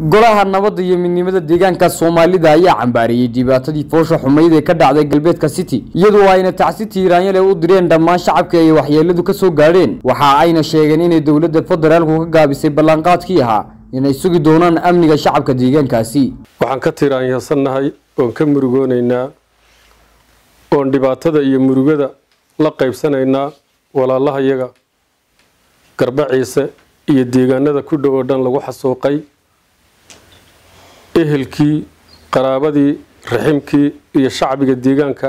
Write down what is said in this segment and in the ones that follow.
golaha nabadda iyo midnimada deegaanka soomaalida ayaa cambaariyey dhibaatadii foosha xumayd ee ka dhacday galbeedka city iyadoo ayna tacsi tiiraanyale u direen dhammaan shacabka ay waxyeeladu ka soo gaadheen waxa ayna sheegeen inay dowladda federaalku ka gaabisay ballanqaadkii ahaa inay sugi doonaan amniga shacabka deegaankaasi waxaan ka tiraanyasannahay oon ka murugoonaynaa oon dhibaatada iyo murugada la qaybsanaynaa walaalahayaga garba ciise iyo deegaanada ku dhow oo dhan lagu xasuuqay ehelkii qaraabadii raximkii iyo shacbiga deegaanka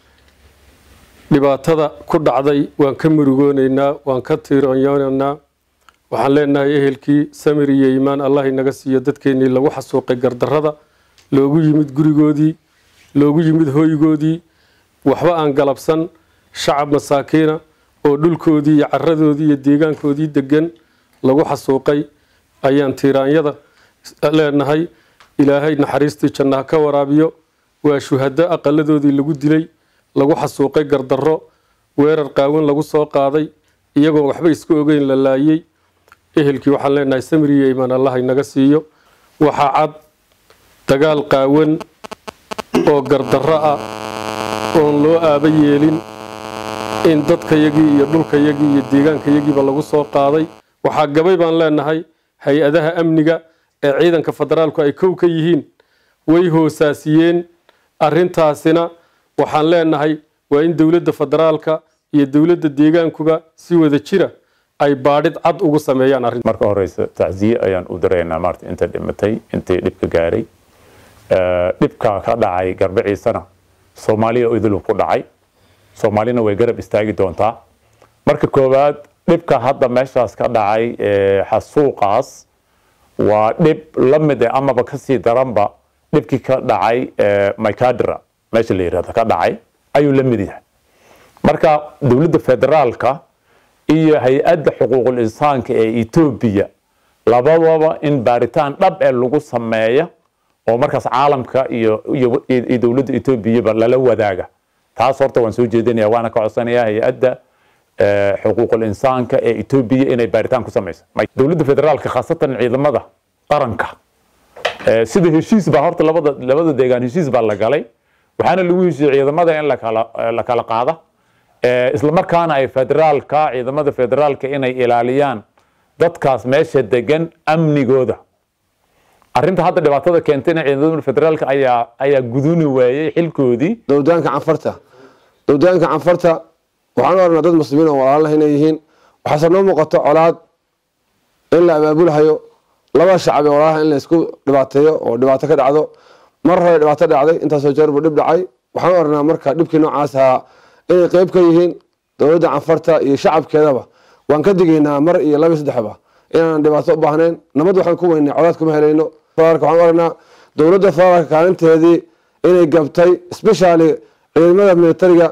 dhibaatada ku dhacday waan ka murugoonaynaa waan ka tiiranyoonaynaa waxaan leenahay ehelkii samir iyo iimaan allah inaga siiyo dadkeennii lagu xasuuqay gardarrada loogu yimid gurigoodii loogu yimid hoygoodii waxba aan galabsan shacab masaakiina oo dhulkoodii iyo caradoodii iyo deegaankoodii degan lagu xasuuqay ayaan tiiraanyada leenahay ilaahay naxariistii jannaha ka waraabiyo waa shuhado aqaladoodii lagu dilay lagu xasuuqay gardarro weerar qaawan lagu soo qaaday iyagoon waxba iska ogeyn la laayey ehelkii waxaan leenahay samir iyo iimaan allah inaga siiyo waxaa cad dagaal qaawan oo gardarro ah oon loo aaba yeelin in dadkayagii iyo dhulkayagii iyo deegaankayagiiba lagu soo qaaday waxaa gabay baan leenahay hay-adaha amniga ee ciidanka federaalku ay kow ka yihiin way hoosaasiyeen arintaasina waxaan leenahay waa in dowladda federaalka iyo dowladda deegaankuba si wada jira ay baadhid cad ugu sameeyaan arrin marka horeysa tacsiye ayaan u diraynaa maarta inta dhimatay intii dhibka gaaray dhibka ka dhacay garbe ciisana soomaaliya idilub ku dhacay soomaalina way garab istaagi doontaa marka koowaad dhibka hadda meeshaas ka dhacay xasuuqaas waa dhib la mid eh amaba kasii daranba dhibkii ka dhacay mycadra meesha la yirahdo ka dhacay ayuu la mid yahay marka dowladda federaalka iyo hay-adda xuquuqul insaanka ee etoobiya labadaba in baaritaan dhab ee lagu sameeya oo markaas caalamka iyo iyo dowladda etoobiyaba lala wadaaga taas horta waan soo jeedinaya waana ka codsanaya hay-adda xuquuqul insaanka ee etoobiya inay baaritaan ku samayso dowladda federaalka khaasatan ciidamada qaranka sida heshiis baa horta labada labada deegaan heshiis baa la galay waxaana lagu heshiiyey ciidamada in lakala la kala qaada isla markaana ay federaalka ciidamada federaalka inay ilaaliyaan dadkaas meesha degan amnigooda arrinta hadda dhibaatada keentayna ciidamada federaalka ayaa ayaa guduni waayey xilkoodii dowdaanka canfarta dowdaanka canfarta waxaan u aragnaa dad muslimiin oo walaalaha inay yihiin waxaase noo muuqato colaad in la abaabulhayo laba shacab ee walaalaha in la isku dhibaateeyo oo dhibaato ka dhacdo mar hore dhibaato dhacday intaasoo jeer buu dhib dhacay waxaan u aragnaa marka dhibkii noocaas ahaa inay qeyb ka yihiin dowladda canfarta iyo shacabkeedaba waan ka digaynaa mar iyo laba saddexba inaanan dhibaato u baahnayn nabad waxaan ku weynay colaad kuma helayno federaalka waxaan u aragnaa dowladda federaalka kaalinteedii inay gabtay especially ciidamada militariga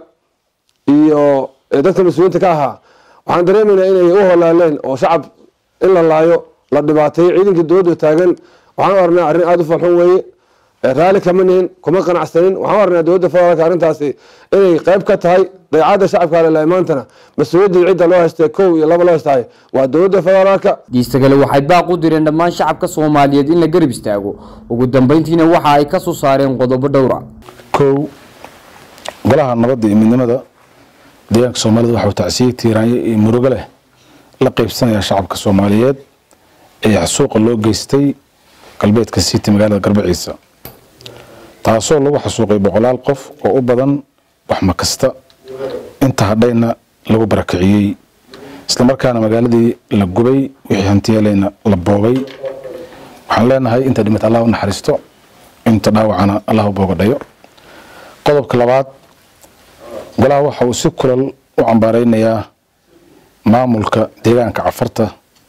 iyo dadka mas-uuliyiinta ka ahaa waxaan dareemaynaa inay u holaaleen oo shacab in la laayo la dhibaateeyo ciidankii dowladda taagan waxaan u aragnaa arrin aada u falxun weeye raalli kama nihin kuma qanacsanin waxaan u aragnaa dowladda federaalka arrintaasi inay qayb ka tahay dayacadda shacabka alelay maantana mas-uuliyaddii cidda loo haystay kow iyo laba loo haystahay waa dowladda federaalka diista kale waxay baaq u direen dhammaan shacabka soomaaliyeed in la garab istaago ugu dambeyntiina waxa ay ka soo saareen qodobo dhowra kow golaha nabadda iyo midnimada deegaanka soomaalida waxau tacsiye tiiraanye iyo murugo leh la qeybsanaya shacabka soomaaliyeed ee xasuuqa loo geystay galbeedka city magaalada garbaciisa taasoo lagu xasuuqay boqolaal qof oo u badan waxma kasta inta hadhayna lagu barakiciyey islamarkaana magaaladii la gubay wixii hantiyeeleyna la boobay waxaan leenahay inta dhimad allah u naxariisto inta dhaawacana allah u boogadhayo qodobka labaad golaha waxa uu si kulal u cambaareynayaa maamulka deegaanka cafarta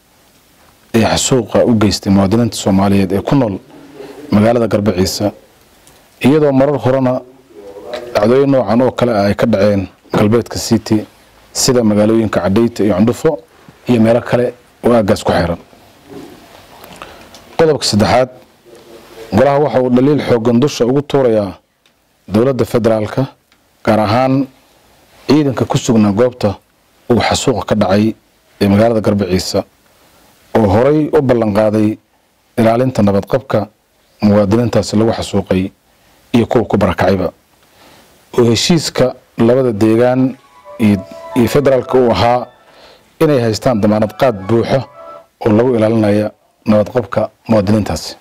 ee xasuuqa u geystay muwaadiniinta soomaaliyeed ee ku nool magaalada garbaciisa iyadoo marar horena dhacdooyin noocan oo kale ah ay ka dhaceen galbeedka city sida magaalooyinka cadheyta iyo cundhufo iyo meelo kale oo aagaas ku xiran qodobka saddexaad golaha waxa uu dhaliil xoogan dusha ugu tuurayaa dowladda federaalka gaar ahaan ciidanka ku sugnaa goobta uu xasuuqa ka dhacay ee magaalada garbaciisa oo horay u ballan qaaday ilaalinta nabadqabka muwaadiniintaasi lagu xasuuqay iyo kuwa ku barakacayba oo heshiiska labada deegaan iyo federaalka uu ahaa inay haystaan damaanad qaad buuxo oo lagu ilaalinaya nabadqabka muwaadiniintaasi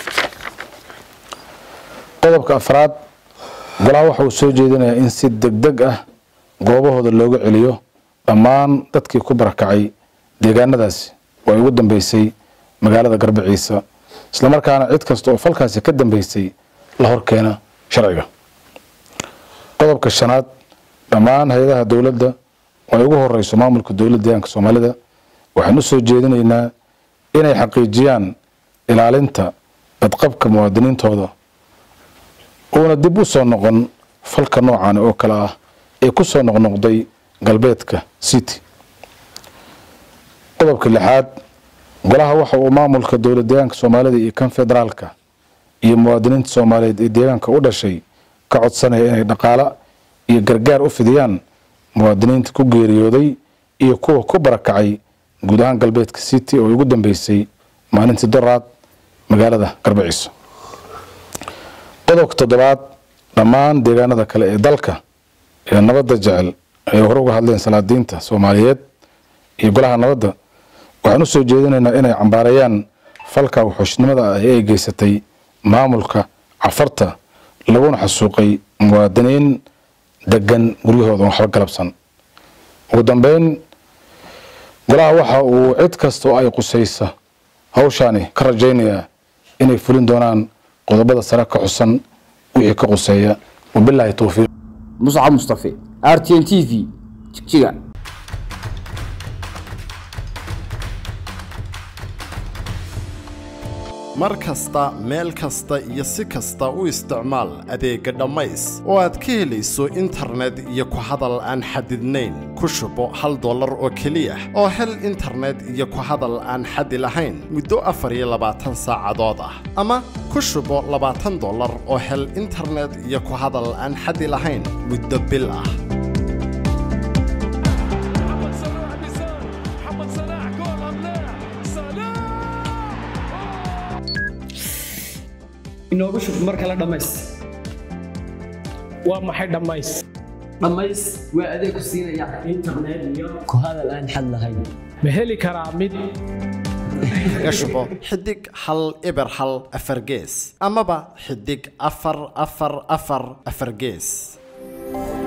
qodobka afraad golaha waxa uu soo jeedinayaa in si deg deg ah goobahooda looga celiyo dhammaan dadkii ku barakacay deegaanadaasi oo ay ugu dambeysay magaalada garbaciisa islamarkaana cid kasta oo falkaasi ka dambeysay la horkeena sharciga qodobka shanaad dhammaan hay-adaha dowladda oo ay ugu horeyso maamulka dowladda deegaanka soomaalida waxaan u soo jeedinaynaa inay xaqiijiyaan ilaalinta badqabka muwaadiniintooda uuna dib u soo noqon falka noocan oo kale ah ee ku soo noqnoqday galbeedka city qodobka lixaad golaha waxa uu maamulka dowlad deegaanka soomaalida iyo kan federaalka iyo muwaadiniinta soomaaliyeed ee deegaanka u dhashay ka codsanaya inay dhaqaalo iyo gargaar u fidiyaan muwaadiniinta ku geeriyooday iyo kuwa ku barakacay guud ahaan galbeedka city oo ugu dambeysay maalintii doraad magaalada garbaciiso qodobka toddobaad dhammaan deegaanada kale ee dalka ee nabadda jecel ay hore uga hadleen salaadiinta soomaaliyeed iyo golaha nabadda waxaan u soo jeedinaynaa inay cambaarayaan falka wuxuushnimada ah ee ay geysatay maamulka cafarta laguna xasuuqay muwaadiniin degan guryahooda waxba galabsan ugu dambeyn golaha waxa uu cid kasta oo ay qusaysa hawshaani ka rajaynayaa inay fulin doonaan qodobada sare ka xusan wixii ka quseeya wabilaahi towfiiq muscab mustafe r t n t v jigjiga mar kasta meel kasta iyo si kasta u isticmaal adeegga dhammays oo aad ka helayso internet iyo ku hadal aan xadidnayn ku shubo hal dollar oo keliya oo hel internet iyo ku hadal aan xadi lahayn muddo afar iyo labaatan saacadood ah ama ku shubo labaatan dollar oo hel internet iyo ku hadal aan xadi lahayn muddo bil ah محمد صلاح بيسار محمد صلاح جول ام لا صلاح inoogu shub mar kale dhammays waa maxay dhammays dhammays waa adeeg ku siinaya internet iyo ku hadal aan xad lahayn ma heli karaa mid kaga shubo xidig hal eber hal afar gees amaba xidig afar afar afar afar gees